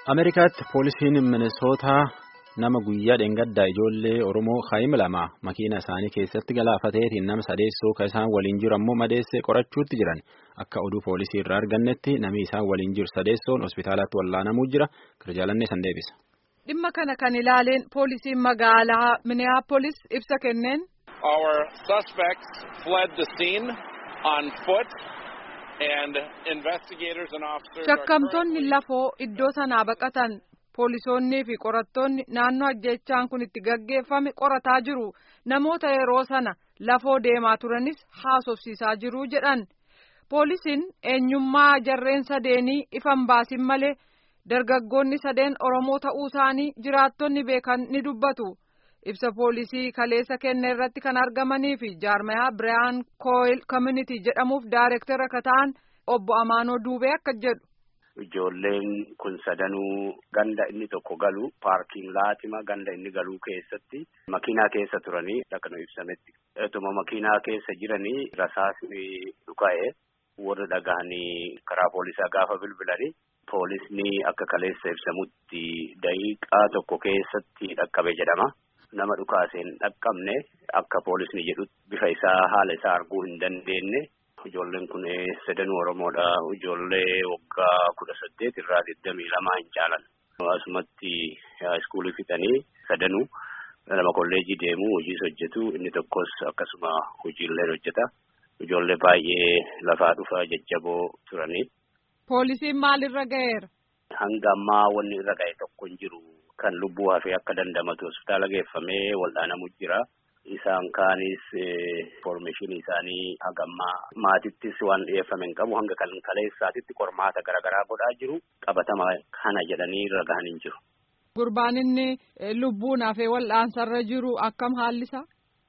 Ameerikaatti poolisiin Minisootaa nama guyyaa dheengaddaa ijoollee Oromoo Haayim lama makiina isaanii keessatti galaafateetiin nama sadeessoo kan isaan waliin jiru ammoo madeessee qorachuutti jiran akka oduu poolisii irraa argannetti namni isaan waliin jiru sadeessoon hospitaalatti wallaanamuu jira kirjaalannee san deebisa. Dhimma kana kan ilaaleen poolisiin magaalaa Minneapolis ibsa kenneen. Our suspects fled the scene on foot. Shakkamtoonni lafoo iddoo sanaa baqatan poolisoonnii fi qorattoonni naannoo ajjechaan kun itti gaggeeffame qorataa jiru namoota yeroo sana lafoo deemaa turanis haasofsiisaa jiru jedhan poolisiin eenyummaa jarreen sadeenii ifan baasin malee dargaggoonni sadeen oromoo ta'uu isaanii jiraattonni beekan ni dubbatu. ibsa poolisii kaleessa kenne irratti kan argamanii fi jaarmayaa biraan kooyil community jedhamuuf daarektara akka ta'an obbo Amaanoo Duubee akka jedhu. Ijoolleen kun sadanuu ganda inni tokko galu paarkiin laatima ganda inni galuu keessatti makiinaa keessa turanii akka nu ibsametti. Etuma makiinaa keessa jiranii rasaasni dhuka'e warra dhagahanii karaa poolisaa gaafa bilbilanii poolisni akka kaleessa ibsamutti daqiiqaa tokko keessatti dhaqqabe jedhama. nama dhukaaseen dhaqqabne akka poolisni jedhutti bifa isaa haala isaa arguu hin dandeenye ijoolleen kun sadanuu oromoodha ijoollee waggaa kudha saddeet irraa digdamii lamaa hin caalan asumatti iskuulii fixanii sadanuu nama kolleejii deemu hojiis hojjetu inni tokkos akkasuma hojiillee hojjeta ijoollee baay'ee lafaa dhufa jajjaboo turanii. Poolisiin maalirra ga'eera? Hanga ammaa wanni irra ga'e tokko hin jiru. Kan lubbuu hafee akka dandamatu hospitaala geeffamee wal'aanamu jira. Isaan kaanis information isaanii hagammaa maatittis waan dhiyeeffame hin qabu hanga kan kaleessaatitti qormaata garaagaraa godhaa jiru qabatama kana jedhanii irra gahan hin jiru. Gurbaan inni lubbuun hafee wal'aansarra jiru akkam haallisaa?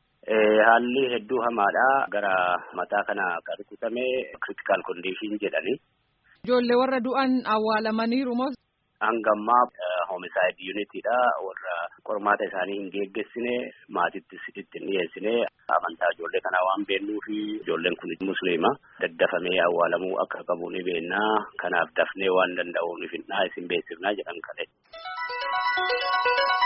Haalli hedduu hamaadha. Gara mataa kana kan rukutame critical condition jedhani. Ijoollee warra du'an awwaalamaniiru moo? Hangammaa homicide unitidha warra qormaata isaanii hin geggeessine maatittis itti hin dhiyeessine amantaa ijoollee kanaa waan beennuu fi ijoolleen kun musliima daddafamee awwaalamuu akka qabu ni beennaa kanaaf dafnee waan danda'uuf isin beeksifnaa jedhan kale.